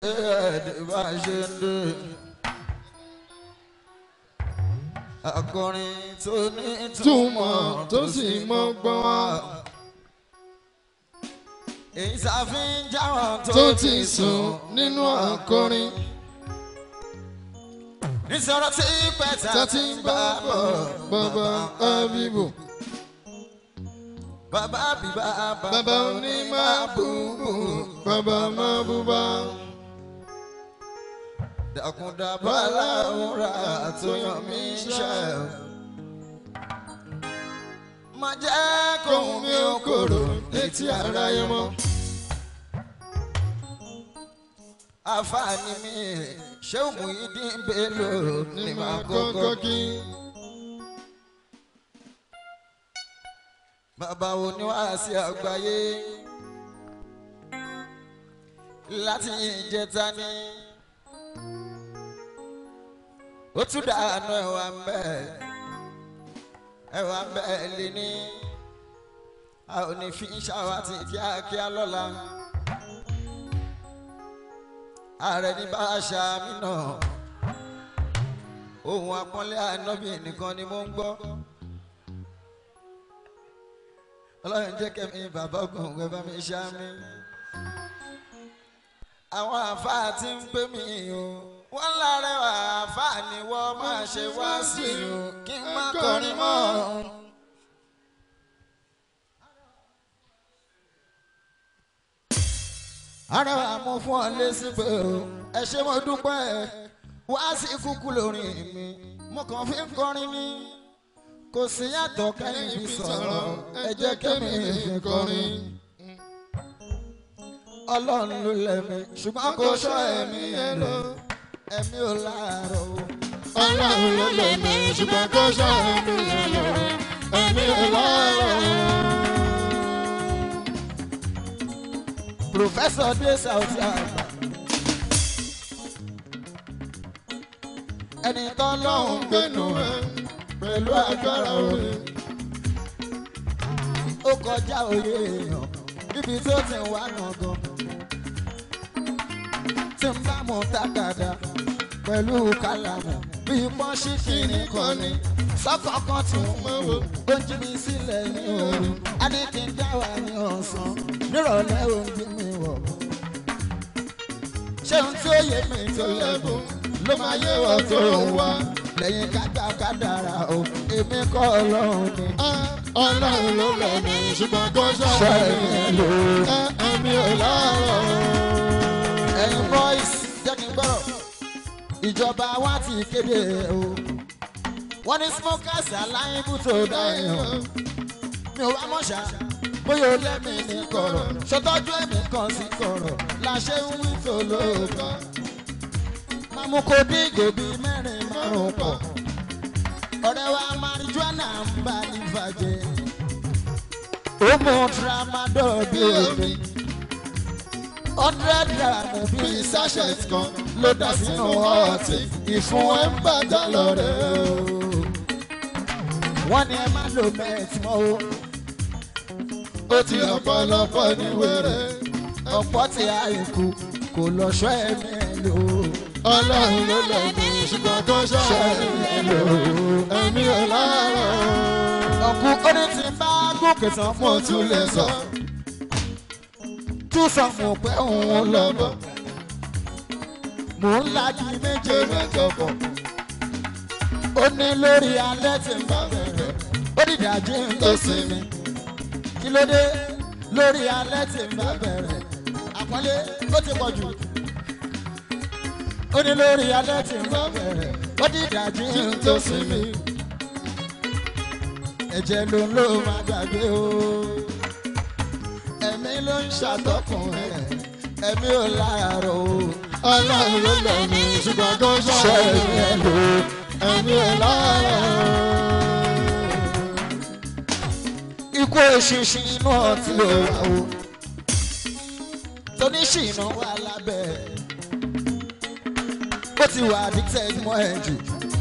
ẹ̀ẹ́dẹ̀ bá ṣe ń dé. akọrin tó ní túmọ̀ tó sì mọ́ gbọ́n wá. èyí ṣàfihàn jáwọn tó ti sùn nínú akọrin. nísọ̀rọ̀ tí pẹ̀tà tàti ń bá bọ̀ bàbá abibu. bàbá bíbá bàbá oní máa bùbù bàbá máa bùbá. dàkúndàbọ̀ aláwòrán àtúnyàn mi ṣe. má jẹ́ kóhun mi ò kòrò létí ara yẹn mọ́. àfààní mi ṣé Muyideen Bello ní ní máa máa kọ́kọ́ kọ́kọ́ kí. bàbá oníwàásí àgbáyé láti ìjẹta ni ó tún dànù ẹwà ń bẹ ẹwà ń bẹ lé ní a ò ní fi ṣàwátì kíákíá lọ́la ààrẹ ní bá a ṣàmì náà ohun àpọ́nlé ànábì nìkan ni mo ń gbọ́ ọlọ́run jẹ́ kẹ́mi bàbá ògùn ẹ bá mi ṣàmì àwọn àáfàá tí ń pè mí o wọ́n lárẹwà àáfàá ni wọ́n máa ṣe wá sí o kí n má kọrin mọ́. arẹwà mo fún ọ lésì pé o ẹ ṣé mo dúpẹ́ wá sí kúkú lórí mi mo kàn fi ń kọrin ní kò sí yàtọ̀ kẹ́yìn fi sọ̀rọ̀ ẹ jẹ́ kẹ́mi fi kọrin ọlọ́run ló lẹ́mi ṣùgbọ́n kò sọ ẹ̀mí ẹ̀ lọ ẹ̀mí ò láàárọ̀ o. ọlọ́run ló lè mí ṣùgbọ́n kó ṣọ́ ẹ̀mí ẹ̀ lọ ẹ̀mí ẹ̀ lọ́rọ̀. Professor dé Saudi àgbà. ẹni tó lọ́hùn gbẹ̀nù ẹ̀ pẹ̀lú agbára orin. ó kọjá òye èèyàn níbi tó ti wá gangan. tí n bá mú tákàdá pẹ̀lú kálámù bí pọ́ńṣí kìíní kan ní sọ́kọ̀ọ̀kan tí ń mọ̀ wò ó ń jí mi sílẹ̀ ní òru a ní kí n dá wà ní ọ̀sán nírọ̀lẹ́ ò ń gbé mi wọ̀. ṣé ohun tí ó yé mi tó lẹ́bùn ló máa yé wọ́n tó ń wá lẹ́yìn kájà kádàrà o èmi kọ́ ọlọ́run ni. ọlọ́run ló lè mí ṣùgbọ́n kó ṣọ́ ṣọ́ ẹ̀mí ẹ̀mí ẹ̀ ẹ̀ lọ lò. ẹ̀mí ẹ̀ lọ́rọ̀. ẹ̀yin boys jẹ́ kí n gbọ́rọ̀ ìjọba wa ti kéde o wọ́n ní smokers aláìbù tó dá èèyàn mi ò wá mọ̀ṣá bóyá o lẹ́mí ní kọ̀rọ̀ ṣọtọ́jú ẹ̀mí kan sí kọ̀rọ̀ la ṣe ń wí tó lóòótọ́ mamu kò dín gòbí mẹ́rin márùn pọ̀ ọ̀rẹ́ wa marijuana ń bá ìfàjẹ́ ó mú tramadol bí omi hundred gram bíi sachet kan ló dà sínú ọtí ìfún ẹ ń bàjẹ́ lọ́rẹ́ o. wọ́n ní ẹ má lo mẹ́ẹ̀tì mọ́ o. ó ti ọ̀pọ̀lọpọ̀ ní wẹ̀rẹ̀ ọ̀pọ̀ tí àìkú kò lọ ṣọ́ ẹ̀mí ẹ̀ lò ó. ọlọ́run ló lè mí ṣùgbọ́n kó ṣọ́ ẹ̀mí ẹ̀ lọ ẹ̀mí ẹ̀ lọ́rọ̀. ọ̀kú ó ní ti bá gòkè tán mo tún lè sọ. tún sọ mo pé òun lọ bọ̀. mò ń lajú méje mẹ́jọ bọ̀. ó ní lórí alẹ́ tí ń bá bẹ̀rẹ̀ ó dìdájí ń tó sinmi. kí ló dé lórí alẹ́ tí ń bá bẹ̀rẹ̀ àpọ́nlé ó ti pọ̀ jù. ó ní lórí alẹ́ tí ń bá bẹ̀rẹ̀ ó dìdájí ń tó sinmi. ẹ̀jẹ̀ ló ń lò máa gbàgbé o. ẹ̀mí ló ń ṣàtọ́kùn ẹ̀ ẹ̀mí ò láàárọ̀ o. ọlọ́run ló lè mí ṣùgbọ́n kó ṣọ́ ẹ̀mí ẹ̀ lọ ẹ̀mí ẹ̀ lọ́rọ̀. ikú eṣinṣin inú ọtí ló wà o tóníṣìnà wà lábẹ́ ó ti wà addicted mọ́ ẹ jù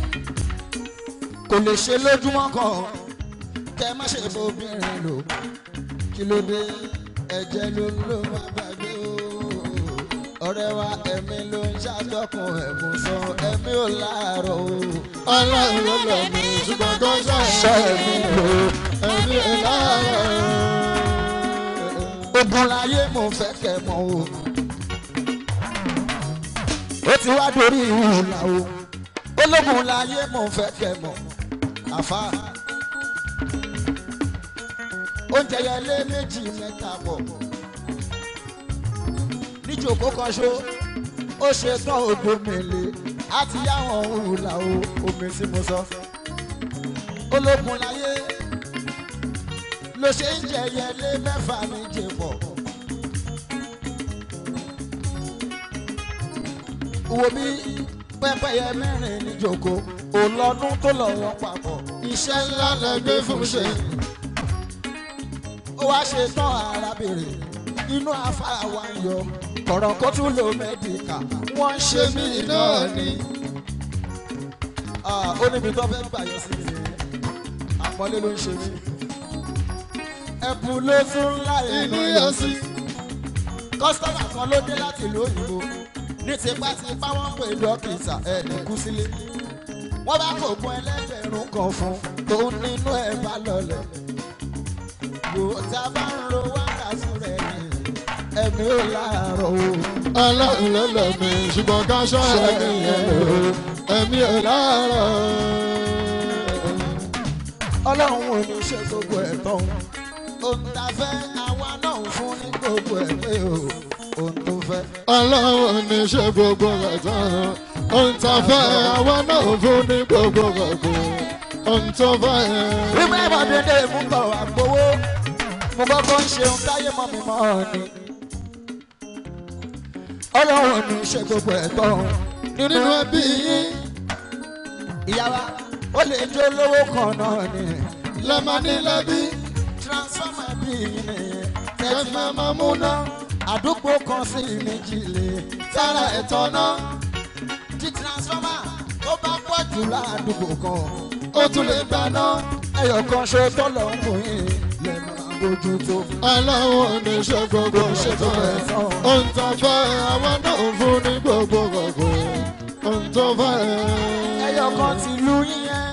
kò lè ṣe lójúmọ́ kan kẹ má ṣe bóbìnrin lò kí ló dé ẹ̀jẹ̀ ló ń lò má gbàgbé o ọ̀rẹ́ wa ẹ̀mí ló ń ṣàtọkùn ẹ̀bùn sọ ẹ̀mí ò láàárọ̀ o. ọlọ́run ló lọ mí ṣùgbọ́n kó ṣe ẹ̀mí lò ẹ̀mí ẹ̀ láàárọ̀. ogun láyé mo fẹ́ kẹ́ mọ́ o. ó ti wá dorí ìhùlà o. ológun láyé mo fẹ́ kẹ́ mọ́. àfa oúnjẹ yẹn lé méjì mẹ́ta pọ̀. níjòkó kan ṣó ó ṣe tán ògbómìnlé á ti yáwọn ìhùlà o omi tí mo sọ. ológun láyé ló ṣe ń jẹ yẹlé mẹ́fà méje pọ̀. wo bí pẹ́pẹ́yẹ mẹ́rin níjòkó òlọ́dún tó lọ wọ́n papọ̀. iṣẹ́ ńlá lẹ gbé fún ṣe. ó wá ṣe tán arábìnrin inú afárá wa ń yọ kọ̀rọ̀ kó tún lo mẹ́díkà wọ́n ń ṣe mí náà ni. Ah, ó níbi tó fẹ́ gbà yọ sí mi àpọ́nlé ló ń ṣe mí. ẹ̀bùn ló tún láì inú yọ sí. kọ́sítọ́mà kan ló dé láti ìlú òyìnbó ní tipátipá wọ́n pè dókítà ẹni kú sílé wọ́n bá fògùn ẹlẹ́gbẹ̀rún kan fún tó nínú ẹ̀ bá lọlẹ̀ wò tá a bá ń ro wákàtí rẹ̀ ni ẹ̀mí ò láàárọ̀ o. ọlọ́run ló lọ mí ṣùgbọ́n ká ṣe ẹ̀mí ẹ̀ lò ẹ̀mí ẹ̀ láàárọ̀. ọlọ́run ò ní ṣe gbogbo ẹ̀ tán ohun tá a fẹ́ àwa náà ń fún ní gbogbo ẹ̀ pé o ohun tó fẹ́. ọlọ́run ní ṣe gbogbo rẹ̀ tán ohun tá a fẹ́ àwa náà fún ní gbogbo rẹ̀ kù ohun tó fẹ́. Wíwá ẹ̀mọ́ dédé mú bọ̀ wá gbowó. Mo kọ́kọ́ ń ṣeun táyé mọ́ mi mọ́ ni. Ọlọ́run ní ṣe gbogbo ẹ̀tọ́ nínú ẹbí yín ìyá wa. Ó lè jó lówó kan náà ni. lẹ́mọ̀ ní lẹ́bí Transformer bí nìyẹn. kẹfẹ́ máa mú náà Àdúgbò kan sí méjì lè. tára ẹ̀tọ́ náà Tí transformer tó bá pọ̀ jù ládùúgbò kan. ó tún lè gbà náà. Ẹyọ̀ kan ṣe tọ́lọ̀ ń bò yín. Lẹ́nu àbójú tó. ọlọ́run ní ṣe gbogbo Ṣé rẹ̀ tó tán ẹ̀ tán? ohun tá a fẹ́ àwa náà fún ní gbogbo rẹ̀ kù ohun tó fẹ́. ẹyọ kan ti lu yíyẹn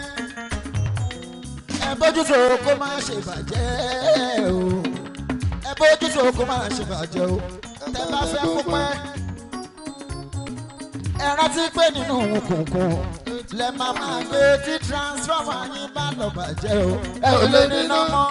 ẹ bójútó kó má ṣe bàjẹ́ o ẹ bójútó kó má ṣe bàjẹ́ o tẹ bá fẹ́ kó pẹ́ ẹ rántí pé nínú òkùnkùn lẹ máa máa gbé tí transformer yín bá lọ bàjẹ́ o ẹ ò lè níná mọ́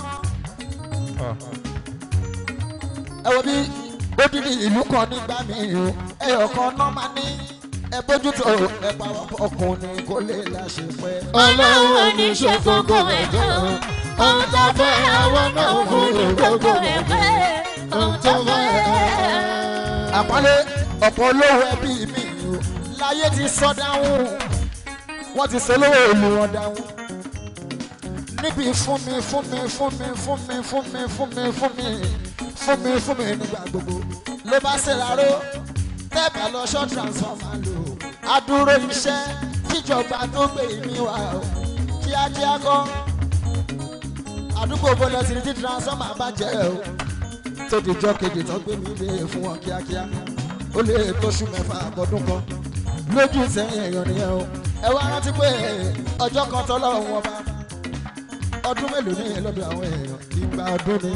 ẹ wo bí odidi ìlú kan nígbà míì o ẹyọ kan náà máa ní ẹ bójútó ẹ pa ọkùnrin kó lè láṣẹ pẹ́. ọlọ́run ní ṣe gbogbo rẹ̀ tán ohun tá a fẹ́ àwa náà fún ní gbogbo rẹ̀ kù ohun tó fẹ́. àpọ́nlé ọ̀pọ̀ olówó ẹbí mi o láyé ti sọ dáhùn wọ́n ti sọ olówó ìlú wọn dáhùn níbi fún mi fún mi fún mi fún mi fún mi fún mi fún mi fún mi fún mi nígbà gbogbo ló bá ṣèraró tẹ́ẹ̀bà lọ ṣọ́ transformer lò adúró iṣẹ́ kíjọba tó gbé mi wá o kíákíá kọ́ àdúgbò bọ́lá ti rí tí transformer bá jẹ́ o tó di jọ́ kejì tó gbé mi lé fún wọn kíákíá ó lè tóṣù mẹ́fà àbọ̀dún kan lójú sẹ́yìn èèyàn nìyẹn o ẹ wá rántí pé ọjọ́ kan tọ́lọ́run wọn bá ọdún mélòó ní lọ́dọ̀ àwọn èèyàn ìgbà ọdún ni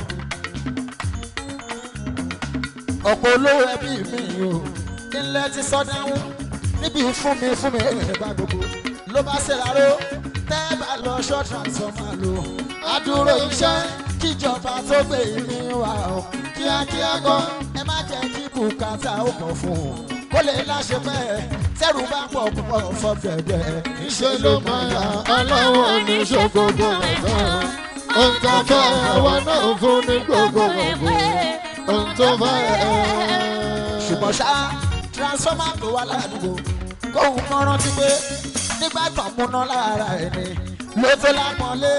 ọ̀pọ̀ olówó ẹbí mi o ilẹ̀ ti sọ dáhùn níbi fún mi fún mi ẹ̀ẹ́dẹ́gbà gbogbo ló bá ṣèraró tẹ́ bá lọ ṣọ́ transformer lò adúró iṣẹ́ kíjọba tó gbé mi wá o kíákíá gan ẹ má jẹ́ kí bùkátà ó pọ̀ fún un kó lè láṣẹ bẹ́ẹ̀ tẹ́rù bá pọ̀ púpọ̀ fọ́gẹ̀dẹ̀ ṣe ló máa yà ọlọ́run ní ṣe gbogbo rẹ̀ tán ohun tá a fẹ́ àwa náà fún ní gbogbo rẹ̀ kù ohun tó fẹ́. ṣùgbọ́n ṣá transformer tó wà ládùúgbò kóhun kan rántí pé nígbà tó múná lára ẹni ló tó lápọ́nlé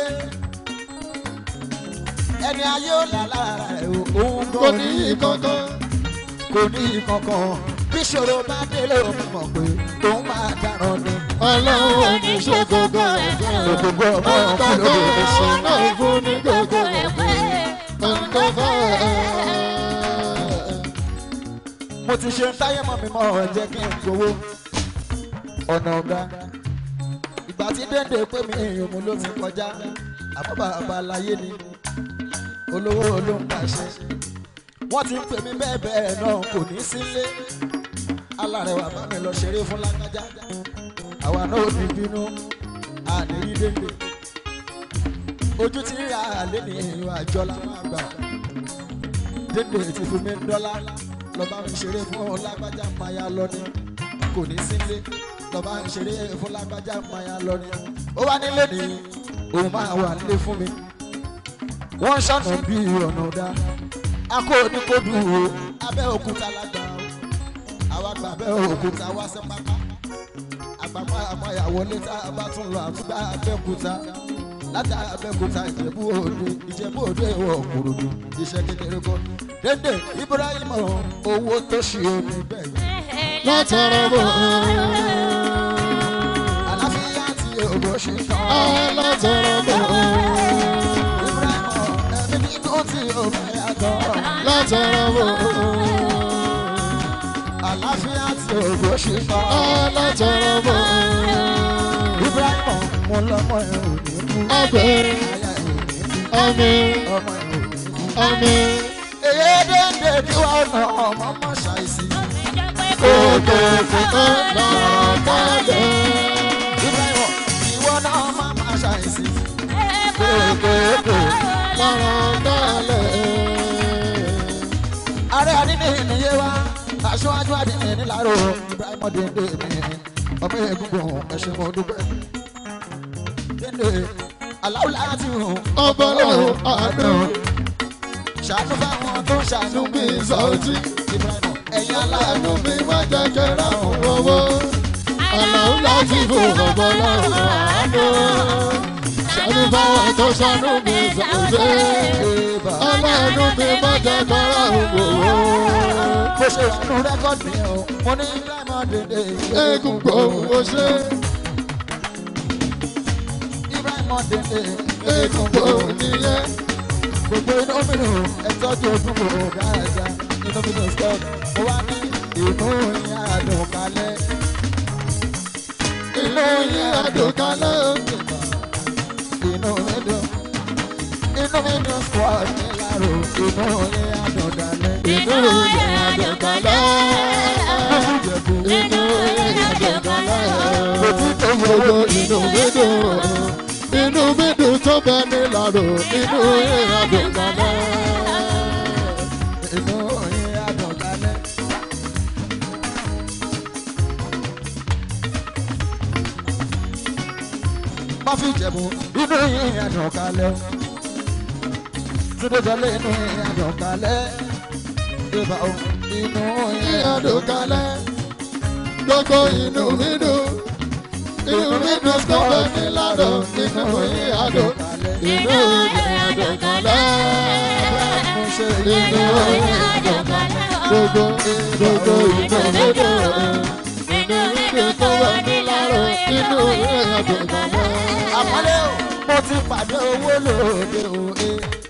ẹni ayé ò là lára ẹ̀ o òun kò gan ní í kankan kò ní kankan bí ìṣòro bá dé ló mọ̀ pé òun máa dáràn ni. ọlọ́run ní ṣe gbogbo rẹ̀ tán Gbogbo ọmọ ohun tá a ọkùnrin fẹ́ ló lè àwa ṣe. náà fún ní gbogbo rẹ̀ kù ohun tó fẹ́. mo ti ṣe ń táyé mọ́ mi mọ́ ẹ jẹ́ kí n gbowó ọ̀nà ọ̀gá ìgbà tí dénde pé mi ìhùn ló ti kọjá àbábà àbáláyé ni olówó ló ń pàṣẹ wọ́n ti ń pè mí bẹ́ẹ̀ bẹ́ẹ̀ náà kò ní sílé alárẹ̀wà bá mi lọ ṣeré fún lágbájá àwa náà ò ní bínú àníyí dénde ojú tí ra àlẹ́ ní ìlú àjọ la máa gbà dénde ti fún mi dọ́là lọ́ba mi ṣeré fún lágbájá máa lọ ní kò ní sílé lọ́ba mi ṣeré fún lágbájá máa lọ ní ó wá nílé ní òun máa wà nílé fún mi wọ́n ṣànà bí ọ̀nà ọ̀dà akó oníkódù o abẹ́òkúta lágbà o àwa gba abẹ́òkúta wá sí pápá àgbàpá àmọ́yàwó létà bá tún lọ àtúgbà abẹ́òkúta látà abẹ́òkúta ìjẹ̀bú òde ìjẹ̀bú òde ìwọ̀ òkúròdú iṣẹ́ kékeré kọ́ dédé ibrahim owó tó ṣe omi bẹ́ẹ̀ yẹn látara bọ̀ àlàáfíà tí òbò ṣe tán ẹ́ látara bọ̀ ibrahim ẹ̀mí nínú tí òbá yàtọ̀ látara bọ̀ àlàáfíà tí òbò ṣe tán. ẹ́ látara bọ̀ Ibrahim mo lọmọ ẹ ò ní kú. Àgbẹ̀. Aya ẹ ò ní kú. àmín Ọmọ ẹ ò ní kú. àmín Èyí dédé kí wọ́n nà ọmọ mọ́ ṣàìsí. kòkòkò ẹ̀ látara Ibrahim ìwọ náà má má ṣàìsí. lára dálẹ̀ Ààrẹ àdínní nìyé wa. Aṣáájú àdínní nílàró. Ibrahim dédé mi. Ọmọ egungun ẹ̀ṣẹ̀ mo dúpẹ́. Dédé aláwọ̀ láti hùn. ọba lọ́wọ́ àánú Ṣàánú fáwọn tó ń ṣàánú bí mi. sọ́ọ̀tì Ibrahim ẹ̀yin àánú aláàánú mi má jẹ́ kẹ́rẹ́ òun owó àlàó láti fún ọba lọ́wọ́ àánú ṣàánú fáwọn tó ṣàánú mi sọ́ọ̀tì Eba. aláàánú mi má jẹ́ kẹ́rẹ́ òun owó bó ṣe wà nù rẹ́kọ̀dì yẹn o mo ní ibrahima dèdè eégún gbòòrò ó ṣe ibrahima dèdè eégún gbòòrò nìyẹn gbogbo inú mi nù ẹtọ́jú ojú kò dáadáa inú mi nù stop mo wá ní inú yín àdùn kalẹ̀ inú yín àdùnkálẹ̀ inú mi dùn inú mi dùn squad ní lárò inú yín àdùn kalẹ̀ inú yín àdùnkálẹ̀ ìjẹ̀bù inú yín àdùnkálẹ̀. ojú tó yẹ gbogbo inú mi dùn inú mi dùn tó bẹ ní lárò inú yín àdùnkálẹ̀. inú yín àdùn kalẹ̀. má fi jẹ̀bù inú yín àdùn kalẹ̀ o. túndé jọlé inú yín àdùn kalẹ̀. ìbá o inú yín yín àdùn àdùnkálẹ̀. gbogbo inú mi dùn inú mi dùn tó bẹ ní lárò inú yín àdùnkálẹ̀. inú yín àdùnkálẹ̀. mo ṣe inú yín àdùnkálẹ̀. gbogbo gbogbo inú mi dùn inú mi dùn tó bẹ ní lárò inú yín àdùnkálẹ̀. àpọ́nlé o mo ti pàdé owó lóde òye.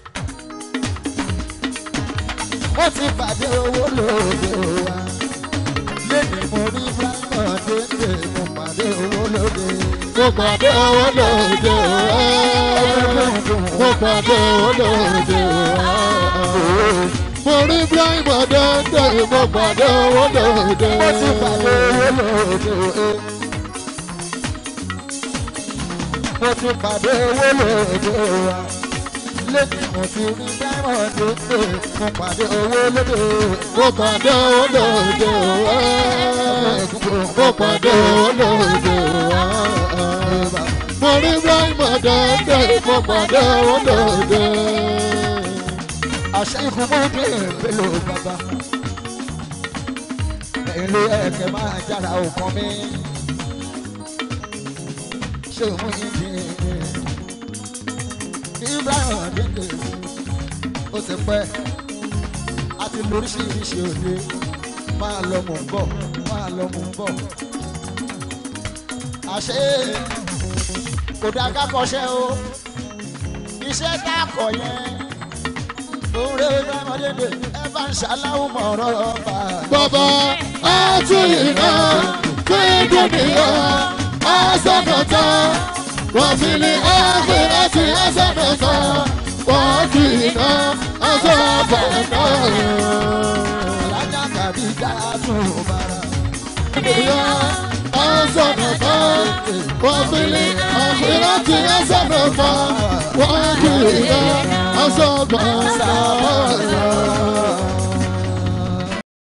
mo ti pàdé owó lóde òwa. lẹ́nu mo rí bámọ̀ dédé mo pàdé owó lóde. mo pàdé owó lóde òwe mo pàdé owó lóde òwe mo rí Ibrahim ọ̀dọ́dọ́ mo pàdé owó lóde mo ti pàdé owó lóde òye. mo ti pàdé owó lóde òwa. lẹ́nu mo ti rí bámọ̀ dédé mo pàdé owó lóde. mo pàdé owó lóde òwe mo pàdé owó lóde òwe mo rí Ibrahim ọ̀dọ́dọ́ mo pàdé owó lóde àṣẹ ìfúnmọ́dé pẹ̀lú bàbá. ẹ̀yin ló yẹ kẹ́ máa jára òkan mi. ṣé mú ìdí ibrahim adéǹde ó ti pẹ́ àti lóríṣiríṣi òde máa lọ mò ń bọ̀ máa lọ mò ń bọ̀. àṣé kò dá ká kọ́ṣẹ́ o iṣẹ́ tá a kọ̀ yẹn òun rẹ̀ ó dá ọmọdé dè ẹ bá ń ṣaláwọ̀ mọ̀rọ̀ bá. bàbá àtúnyìnà kéèdùnìyà àṣàkàtà wọ́n fi ní àgbẹ̀ láti àṣàkàtà wọ́n kì í ná àṣàkàtà. alájà tàbí dáàtún bára. ìyá àṣàkàtà wọ́n fi ní àgbẹ̀ láti àṣàkàtà wọ́n kì í ná àṣàkàtà.